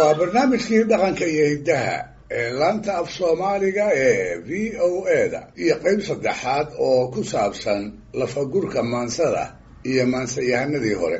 waa barnaamijkii dhaqanka iyo hiddaha ee laanta af soomaaliga ee v o eda iyo qayb saddexaad oo ku saabsan lafagurka maansada iyo maansayahanadii hore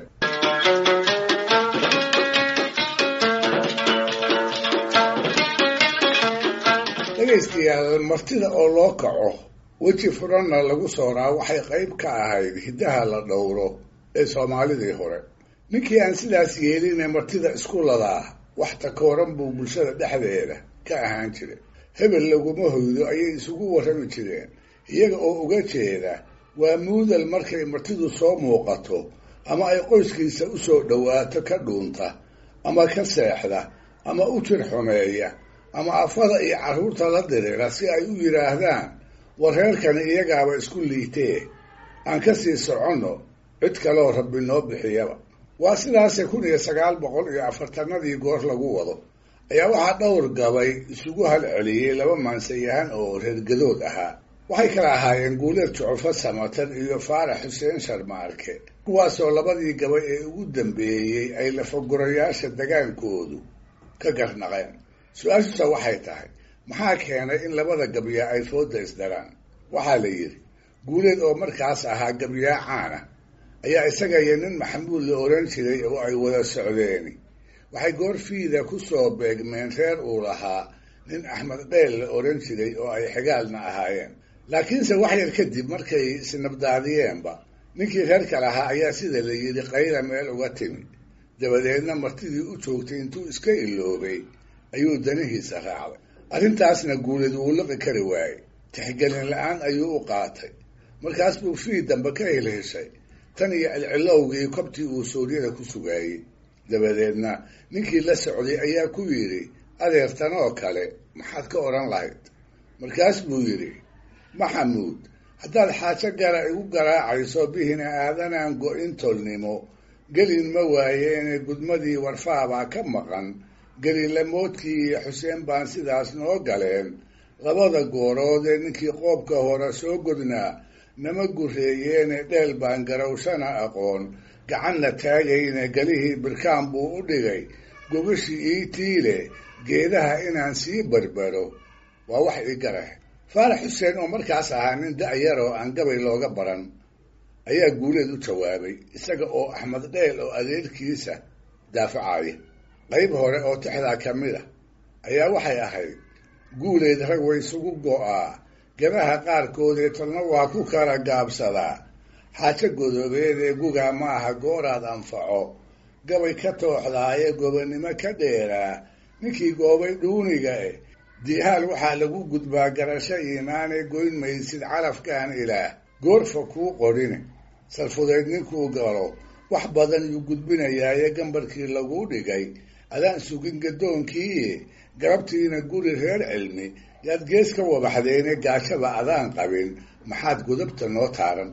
dhegaystayaal martida oo loo kaco weji furanna lagu sooraa waxay qayb ka ahayd hiddaha la dhowro ee soomaalidii hore ninkii aan sidaas yeeline martida isku ladaa wax takooran buu bulshada dhexdeeda ka ahaan jiray hebel laguma hoydo ayay isugu warrami jireen iyaga oo uga jeeda waa muudal markay martidu soo muuqato ama ay qoyskiisa u soo dhowaato ka dhuunta ama ka seexda ama u jir xumeeya ama afada iyo carruurta la dirira si ay u yidhaahdaan war reerkani iyagaaba isku liitee aan ka sii soconno cid kaloo rabbi noo bixiyaba waa sidaase kun iyo sagaal boqol iyo afartanadii goor lagu wado ayaa waxaa dhowr gabay isugu halceliyey laba maansayahan oo reergadood ahaa waxay kala ahaayeen guuleed jucufo samatan iyo faarax xuseen sharmaarke kuwaasoo labadii gabay ee ugu dambeeyey ay lafagurayaasha dagaankoodu ka garnaqeen su-aashusa waxay tahay maxaa keenay in labada gabyaa ay fooda isdaraan waxaa la yidhi guuleed oo markaas ahaa gabyaa caana ayaa isaga iyo nin maxamuud la oran jiray oo ay wada socdeeni waxay goorfiida ku soo beegmeen reer uu lahaa nin axmed dheel la oran jiray oo ay xigaalna ahaayeen laakiinse wax yar kadib markay isnabdaadiyeenba ninkii reerka lahaa ayaa sida la yidhi qayla meel uga timi dabadeedna martidii u joogtay intuu iska iloobay ayuu danihiisa raacday arrintaasna guuleed wuu liqi kari waayey tixgelin la-aan ayuu u qaatay markaas buu fii dambe ka helheshay tan iyo cilcilowgii kobtii uu suuryada ku sugaayey dabadeedna ninkii la socday ayaa ku yidhi adeertan oo kale maxaad ka odhan lahayd markaas buu yidhi maxamuud haddaad xaajo gara igu garaacayso bihina aadanaan go-in tolnimo gelin ma waayeene gudmadii warfaabaa ka maqan gelilamoodkii iyo xuseen baan sidaas noo galeen labada goorood ee ninkii qoobka hore soo godnaa nama gureeyeene dheel baan garawshana aqoon gacanna taagayne gelihii birkaan buu u dhigay gogashii ii tiile geedaha inaan sii barbaro waa wax ii garah faarax xuseen oo markaas ahaa nin da-yar oo aan gabay looga baran ayaa guuleed u jawaabay isaga oo axmed dheel oo adeerkiisa daafacaya qayb hore oo tixdaa ka mid a ayaa waxay ahayd guuleed rag way isugu go-aa gabaha qaarkoodee tolna waa ku kala gaabsadaa xaajo godoobeed ee gugaa ma aha gooraad anfaco gabay ka tooxdaaye gobonnimo ka dheeraa ninkii goobay dhuuniga eh diihaal waxaa lagu gudbaa garasho iimaanee goyn maysid calafkaan ilaah goorfa kuu qorine salfudeyd ninkuu galo wax badan yuu gudbinayaaye gambarkii laguu dhigay adaan sugin gadoonkiiye garabtiina guri reer cilmi yaad gees ka wabaxdeene gaashaba adaan qabin maxaad gudubta noo taaran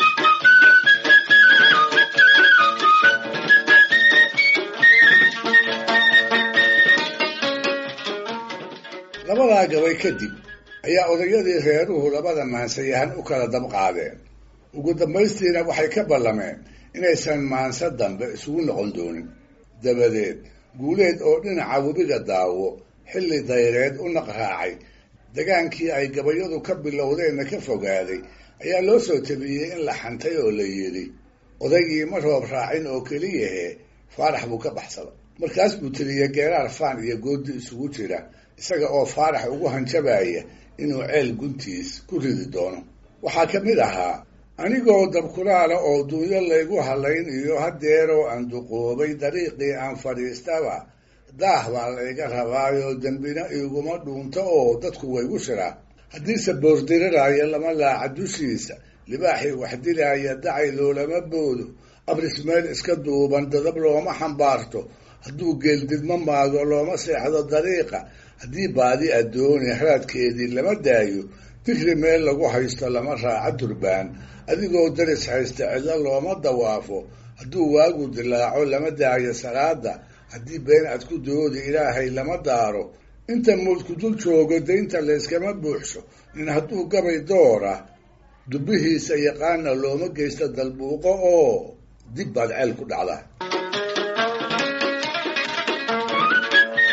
labadaa gabay kadib ayaa odayadii reeruhu labada maansayahan u kala dab qaadeen ugu dambaystiina waxay ka ballameen inaysan maanso dambe isugu noqon doonin dabadeed guuleed oo dhinaca webiga daawo xilli dayreed u naqraacay dagaankii ay gabayadu ka bilowdeenna ka fogaaday ayaa loo soo tabiyey in la xantay oo la yidhi odaygii ma roob raacin oo keliyahe faarax buu ka baxsaday markaas buu tiriyey geeraar faan iyo goodi isugu jira isaga oo faarax ugu hanjabaya inuu ceel guntiis ku ridi doono waxaa ka mid ahaa anigoo dabkulaala oo dunyo laygu halayn iyo haddeeroo aan duqoobay dariiqii aan fadhiistaba daah baa layga rabaayoo dembina iguma dhuunto oo dadku waygu shiraa haddiise boordiriraayo lama laaca dushiisa libaaxii wax dilaaya dacay loolama boodo abris meel iska duuban dadab looma xambaarto hadduu geeldidma maago looma seexdo dariiqa haddii baadi addooni haraadkeedii lama daayo digri meel lagu haysto lama raaco durbaan adigoo daris haysta cidlo looma dawaafo hadduu waagu dilaaco lama daayo salaada haddii been ad ku doodi ilaahay lama daaro inta muudku dul joogo daynta layskama buuxsho nin hadduu gabay doora dubbihiisa yaqaana looma geysto dalbuuqo oo dib baad ceel ku dhacdaa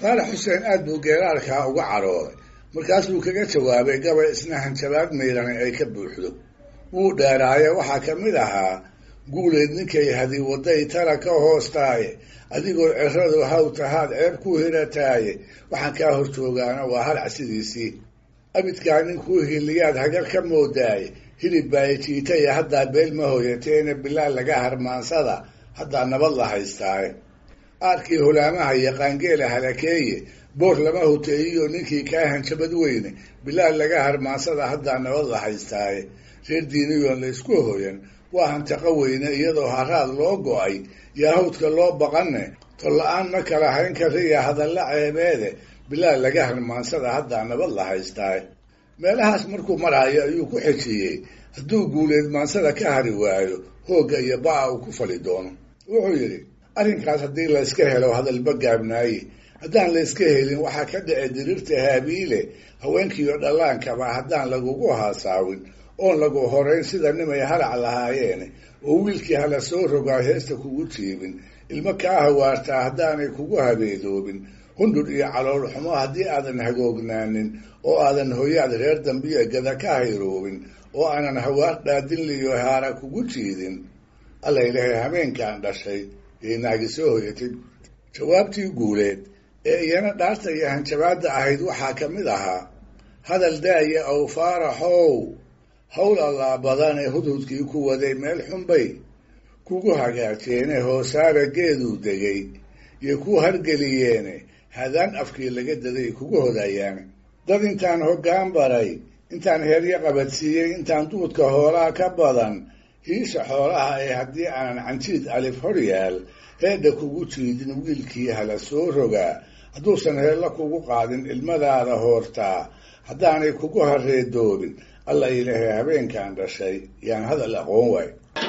faarax xuseen aad buu geeraarkaa uga carooday markaasuu kaga jawaabay gabay isna hanjabaad mayrani ay ka buuxdo wuu dheeraaye waxaa ka mid ahaa guuleed ninkay hadi waday tala ka hoostaaye adigoo ciradu haw tahaad ceeb ku hirataaye waxaan kaa hor joogaana waa halac sidiisii abidkaa ninkuu hiliyaad hagar ka moodaaye hilib baa jiitaya haddaa beel ma hoyateena bilaal laga harmaansada haddaa nabad la haystaaye aarkii hulaamaha iyo qaangeela halakeeye boor lama hoteeyiyo ninkii kaa hanjabad weyne bilaal laga harmaansada haddaa nabad la haystaaye reer diiniyoon la isku hoyan waa hantaqo weyne iyadoo haraad loo go-ay yaa hawdka loo baqanne tolla-aan ma kala hayn kariya hadalla ceebeede bilaal laga harmaansada haddaa nabad la haystaaye meelahaas markuu maraayo ayuu ku xejiyey hadduu guuleed maansada ka hari waayo hoogga iyo ba-a uu ku fali doono wuxuu yidhi arrinkaas haddii layska helo hadalba gaabnaaye haddaan layska helin waxaa ka dhici diriirta haabiile haweenkiiyo dhallaankaba haddaan lagugu haasaawin oon lagu horayn sida nimay halac lahaayeene oo wiilkii hala soo rogaa heesta kugu jiibin ilmo kaa hawaartaa haddaanay kugu habeedoobin hundhur iyo calool xumo haddii aadan hagoognaanin oo aadan hoyaad reer dambiya gada ka hayroobin oo aanan hawaar dhaadinliyo haara kugu jiidin alla ilaahay habeenkaan dhashay yay naagi soo hoyatay jawaabtii guuleed ee iyana dhaarta iyo hanjabaadda ahayd waxaa ka mid ahaa hadal daaya ow faaraxow hawl allaa badane hudhudkii ku waday meel xunbay kugu hagaajeene hoosaara geeduu degay iyo ku hargeliyeene hadaan afkii laga daday kugu hodayaane dad intaan hoggaan baray intaan heeryo qabadsiiyey intaan duudka hoolaa ka badan hiisha xoolaha ee haddii aanan canjiid alif hor yaal heedha kugu jiidin wiilkii hala soo rogaa hadduusan heella kugu qaadin ilmadaada hoortaa haddaanay kugu hareedoobin alla ilaahay habeenkan dhashay yaan hadal aqoon waay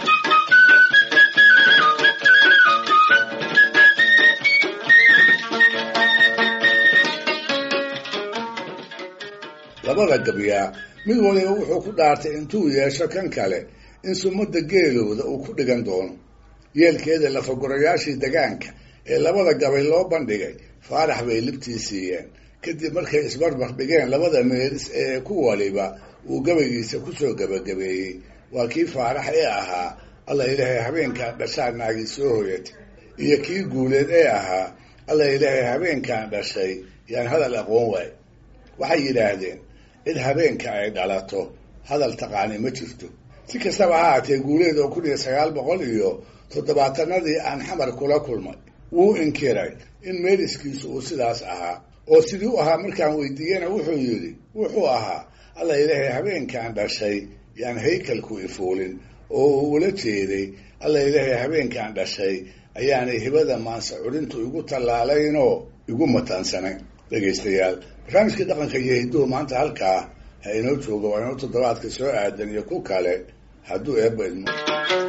labada gabyaa mid waliba wuxuu ku dhaartay intuu yeesho kan kale in sumadda geelooda uu ku dhigan doono yeelkeeda lafagurayaashii degaanka ee labada gabay loo bandhigay faarax bay libtii siiyeen kadib markay isbarbar dhigeen labada meeris ee ku waliba uu gabaygiisa kusoo gabagabeeyey waa kii faarax ee ahaa alla ilaahay habeenkan dhashaa naagii soo hoyatay iyo kii guuleed ee ahaa alla ilaahay habeenkan dhashay yaan hadal aqoon waay waxay yidhaahdeen cid habeenka ay dhalato hadal taqaani ma jirto si kastaba ha haatee guuleed oo kun iyo sagaal boqol iyo toddobaatanadii aan xamar kula kulmay wuu inkiray in meeliskiisu uu sidaas ahaa oo sidii u ahaa markaan weydiiyena wuxuu yidhi wuxuu ahaa alla ilaahay habeenkan dhashay yaan haykalku ifuulin oo uu ula jeeday alla ilaahay habeenkan dhashay ayaanay hibada maanse curintu igu tallaalaynoo igu mataansanayn dhegaystayaal barnaamijkii dhaqanka iyo hidduhu maanta halkaa ha inoo jooga waa inoo toddobaadka soo aadan iyo ku kale hadduu eebba idmo